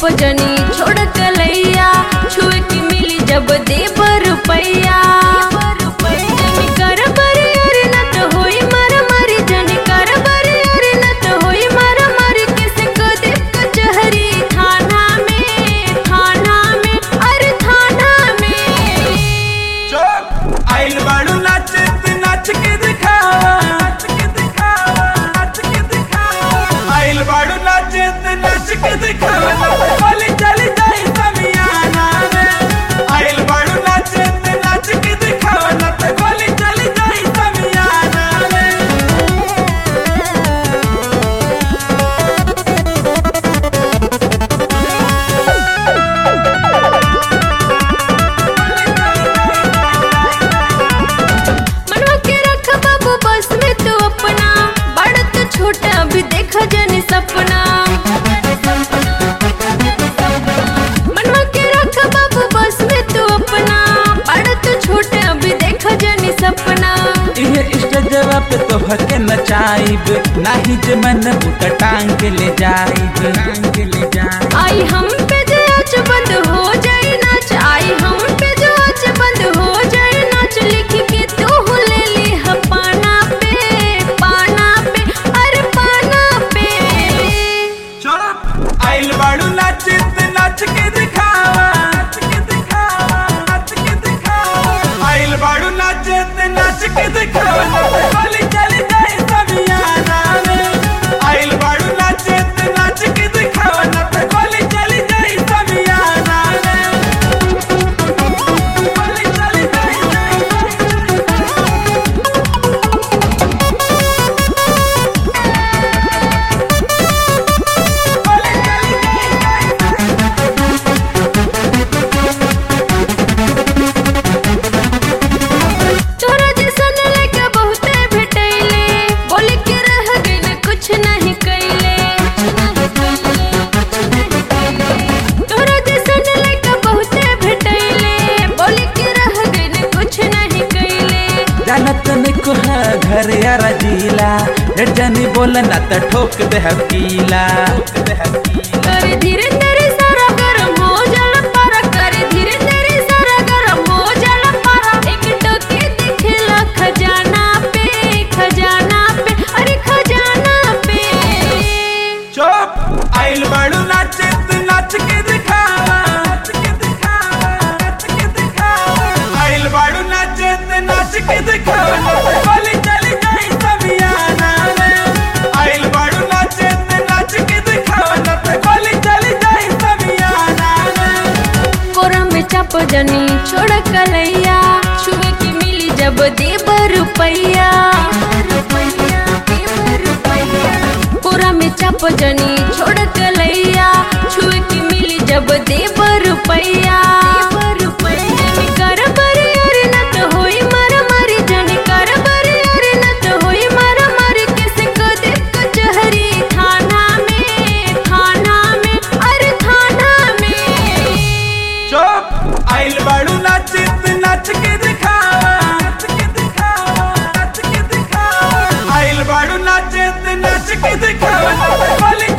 चाप जनी छोड़ कलैया छुए की मिली जब देब रुपैया जनी कर बरी अरे न तो होई मारा मारी जनी कर बरी अरे न तो होई मारा मारी किसे को दे कचहरी थाना में थाना में अरे थाना में चुप आइल बाड़ू नाच नाच के दिखावा नाच के दिखावा नाच के दिखावा आइल बाड़ू नाच नाच के दिखावा बोली चली जाई समियाना में आइल बाड़ू नाच नाच के दिखावा न तो बोली चली जाई समियाना में मनवा के रख बाबू बस में तू अपना बड़ा तो छोटा अभी देखा जनी सपना मनवा के रख बाबू बस में तू अपना बड़ा तो छोटा अभी देखा जनी सपना इहे स्टेजवा पे तो हके नचाइब नाही जे मन बुट टांग के ले जाइब टांग के ले जाइब आई हम पे जो आज बंद हो जाए नाच आई हम पे जो आज बंद हो जाए नाच लिख के तू ले ली है पाना पे पाना पे अरे पाना पे चुप आइल बाड़ू नाच नाच के दिखावा नाच के दिखावा नाच के दिखावा आइल बाड़ू नाच नाच के दिखावा बोली चली जाए समियाना में आइल बाड़ू नाच नाच के दिखावा न तो बोली चली जाए समियाना में बोली चली जाए बोली चली जाए तोरा जैसन लड़का बहुते भेटैले बोले के रह गइल कुछ नहीं कैले तोरा जैसन लड़का बहुते भेटैले बोले के रह गइल कुछ नहीं कैले जानत निको है घर यारा जिला डेढ़ जनी बोले ना तो ठोक दे हकीला कर धीरे धीरे सारा गरम हो जाला पारा कर धीरे धीरे सारा गरम हो जाला पारा एक टोके दिखेला खजाना पे खजाना पे अरे खजाना पे चुप आइल बाड़ू नाच नाच के दिखावा नाच के दिखावा नाच के दिखावा आइल बाड़ू नाच नाच के दिखावा बोली चली जाई समियाना में आइल बाड़ू नाच नाच के दिखावा न तो बोली चली जाई समियाना में कोरा में चाप जनी छोड़ कलैया छुए की मिली जब देब रुपैया कोरा में चाप जनी छोड़ कलैया छुए की मिली जब देब रुपैया जनी कर बरी अरे न तो होई मारा मारी जनी कर बरी अरे न तो होई मारा मारी किसे को दे कचहरी थाना में थाना में अरे थाना में चुप आइल बाड़ू नाच नाच के दिखावा नाच के दिखावा नाच के दिखावा आइल बाड़ू नाच नाच के दिखावा बोली